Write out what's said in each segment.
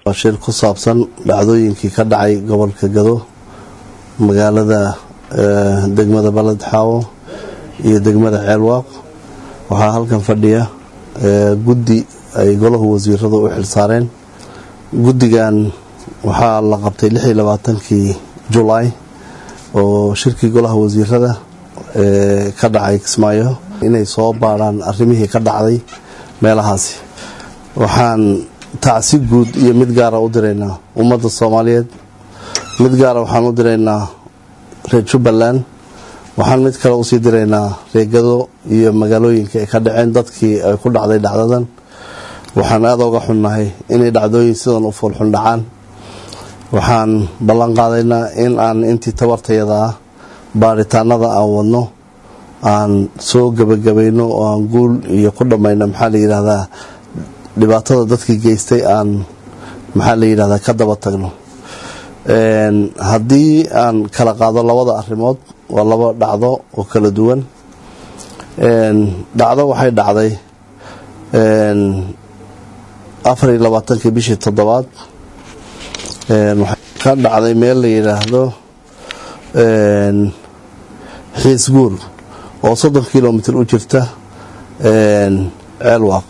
waa shir ku saabsan dhacdooyinkii ka dhacay gobolka gado magaalada degmada baled xaawo iyo degmada ceelwaaq waxaa halkan fadhiya guddi ay golahu wasiirada u xilsaareen guddigan waxaa la qabtay lixii labaatankii julaay oo shirkii golaha wasiirada ka dhacay kismaayo inay soo baadhaan arrimihii ka dhacday meelahaasi waxaan tacsi guud iyo mid gaara u diraynaa ummadda soomaaliyeed mid gaara waxaan u diraynaa reer jubbaland waxaan mid kale usii diraynaa reegado iyo magaalooyinka ay ka dhaceen dadkii ay ku dhacday dhacdadan waxaan aada uga xunnahay inay dhacdooyin sidan u foolxun dhacaan waxaan ballan qaadaynaa in aan intii tabartayada ah baaritaanada aan wadno aan soo gebagabayno oo aan guul iyo ku dhammayno maxaa la yidhaahdaa dhibaatada dadkii geystay aan maxaa la yidhahdaa ka daba tagno haddii aan kala qaado labada arrimood waa laba dhacdo oo kala duwan dhacdo waxay dhacday afar iyo labaatankii bishii toddobaad waxay ka dhacday meel la yidhaahdo xiisguur oo soddon kilomitr u jirta ceelwaaq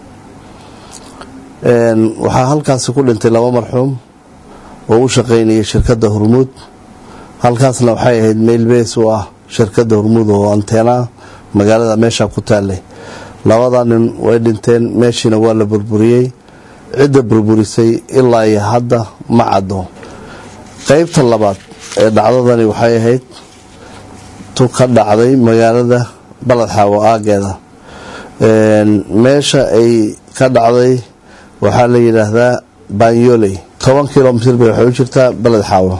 waxaa halkaasi ku dhintay laba marxuum oo u shaqaynayay shirkadda hormuud halkaasna waxay ahayd meel bees u ah shirkadda hormuud oo anteena magaalada meesha ku taallay labada nin way dhinteen meeshiina waa la burburiyey cidda burburisay ilaa iyo hadda ma caddo qeybta labaad ee dhacdadani waxay ahayd tu ka dhacday magaalada baladxaawo aageeda meesha ay ka dhacday waxaa la yidhaahdaa banyoley toban kilomitr bay waxay u jirtaa beled xaawo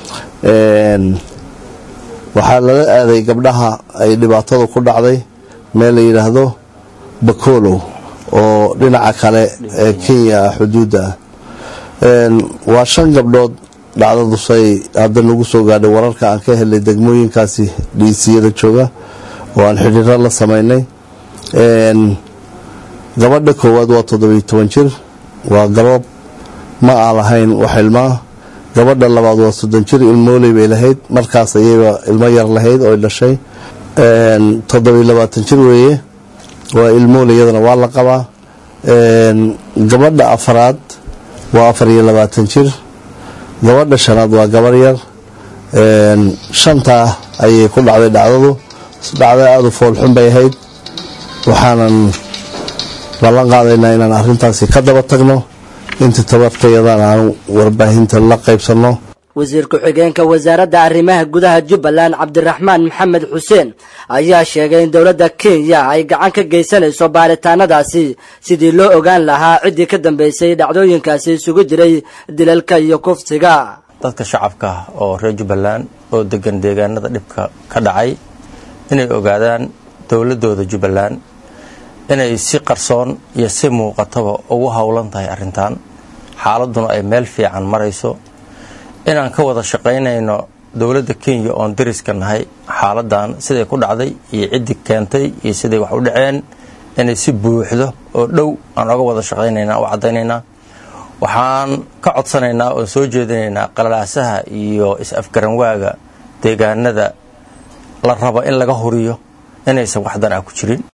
waxaa lala aaday gabdhaha ay dhibaatadu ku dhacday meel la yidhaahdo bakolow oo dhinaca kale ee kenya ah xuduudda ah waa shan gabdhood dhacdadusay hadda nagu soo gaadhay wararka aan ka helay degmooyinkaasi dhiisiyada jooga oo aan xidhiiro la samaynay gabadha koowaad waa toddobiyo toban jir waa gabab ma aa lahayn wax ilmaa gabadha labaad waa soddon jir ilmooley bay lahayd markaas ayayba ilmo yar lahayd oo dhashay toddobiyo labaatan jir weeye waa ilmooley iyadana waa la qabaa gabadha afaraad waa afar iyo labaatan jir gabadha shanaad waa gabar yar shantaa ayay ku dhacday dhacdadu dhacda aada u foolxun bay ahayd waxaanan ballan qaadaynaa inaan arrintaasi ka daba tagno inta tabartayadan aan warbaahinta la qaybsanno wasiir ku-xigeenka wasaaradda arrimaha gudaha jubbaland cabdiraxmaan maxamed xuseen ayaa sheegay in dowladda kenya ay gacan ka geysanayso baaritaanadaasi sidii loo ogaan lahaa ciddii ka dambeysay dhacdooyinkaasi isugu jiray dilalka iyo kufsiga dadka shacabka oo reer jubbaland oo degan deegaanada dhibka ka dhacay inay ogaadaan dowladooda jubbaland inay si qarsoon iyo si muuqataba ugu howlan tahay arrintan xaaladuna ay meel fiican marayso inaan ka wada shaqaynayno dowladda kenya oon dariska nahay xaaladan siday ku dhacday iyo ciddii keentay iyo siday wax u dhaceen inay si buuxdo oo dhow aan oga wada shaqaynayna u caddaynaynaa waxaan ka codsanaynaa oon soo jeedinaynaa qalalaasaha iyo is-afgaranwaaga deegaanada la rabo in laga huriyo inaysan waxdan ah ku jirin